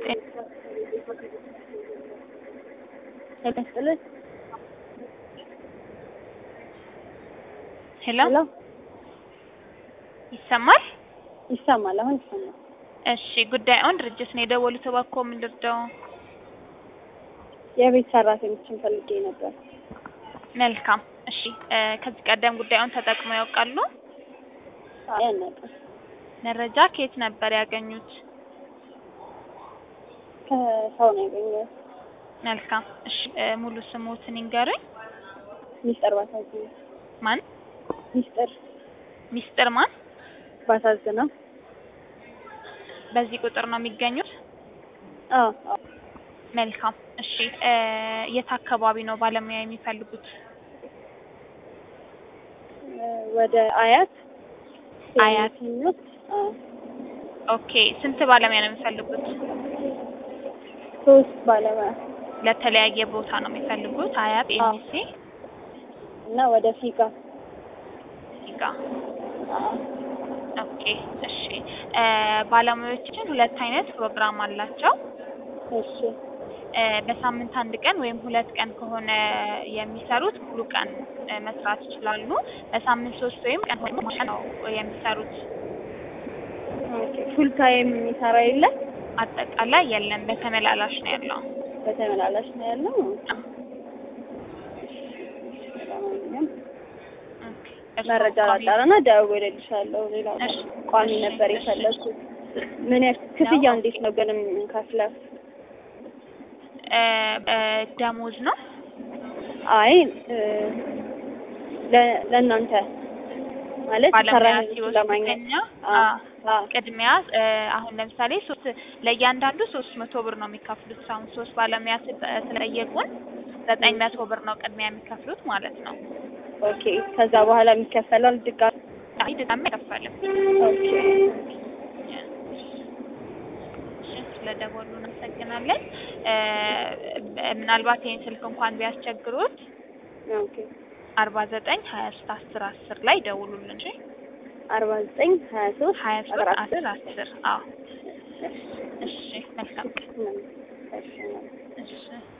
ይመስልህ ሄሎ ሄሎ ይሰማል? ይሰማል። አሁን ይሰማል። እሺ ጉዳዩን ድርጅት ነው የደወሉት። እባክዎ ምን ልርዳው? የቤት ሰራተኞችን ፈልጌ ነበር። መልካም እሺ እ ከዚህ ቀደም ጉዳዩን ተጠቅመው ያውቃሉ? አይ አናውቅም። መረጃ ከየት ነበር ያገኙት? ከሰው ነው ያገኘሁት። መልካም እሺ እ ሙሉ ስሞትን ይንገሩኝ። ሚስጥር ባሳዝነው ማን? ሚስጥር ሚስጥር ማን? ባሳዝነው። በዚህ ቁጥር ነው የሚገኙት? አዎ አዎ። መልካም እሺ እ የት አካባቢ ነው ባለሙያ የሚፈልጉት? እ ወደ አያት አያት። የሚገኙት አዎ ኦኬ ስንት ባለሙያ ነው የሚፈልጉት? ሶስት ባለሙያ ለተለያየ ቦታ ነው የሚፈልጉት? አያት አዎ። ኤምሲ እና ወደ ፊጋ ሲጋ አዎ ኦኬ እሺ እ ባለሙያዎችን ሁለት አይነት ፕሮግራም አላቸው። እሺ እ በሳምንት አንድ ቀን ወይም ሁለት ቀን ከሆነ የሚሰሩት ሙሉ ቀን እ መስራት ይችላሉ። በሳምንት ሶስት ወይም ቀን ወይም ማታ ነው የሚሰሩት። ኦኬ ፉል ታይም የሚሰራ የለም? አጠቃላይ የለም፣ በተመላላሽ ነው ያለው። በተመላላሽ ነው ያለው። ለማንኛውም ኦኬ። እርስዎ መረጃ ቋሚ- ላጣራና ደውዬልሻለሁ። ሌላ እሺ፣ ቋሚ እሺ፣ ነበር እሺ። የፈለግኩት። ምን ያክል ክፍያ እንዴት ነው ግን የምንከፍለው? እ እ ደሞዝ ነው አይ እ ለ- ለእናንተ ማለት ባለሙያ ሰራተኞችን ሲወስዱ ለማግኘት ከኛ አ አ አ ቅድሚያ እ አሁን ለምሳሌ ሶስት ለእያንዳንዱ ሶስት መቶ ብር ነው የሚከፍሉት። አሁን ሶስት ባለሙያ ስጠ- ስለጠየቁን ዘጠኝ መቶ ብር ነው ቅድሚያ የሚከፍሉት ማለት ነው። ኦኬ ከዛ በኋላ የሚከፈለው ድጋሚ አይ ድጋሚ አይከፈልም። ኦኬ እሺ፣ ስለደወሉ እናመሰግናለን። እ ምናልባት ይህን ስልክ እንኳን ቢያስቸግሩት ኦኬ አርባ ዘጠኝ ሀያ ሶስት አስር አስር ላይ ደውሉልን። እሺ አርባ ዘጠኝ ሀያ ሶስት ሀያ አስራ ሶስት አስር አስር አስር አዎ። እሺ መልካም ቀን። እሺ እሺ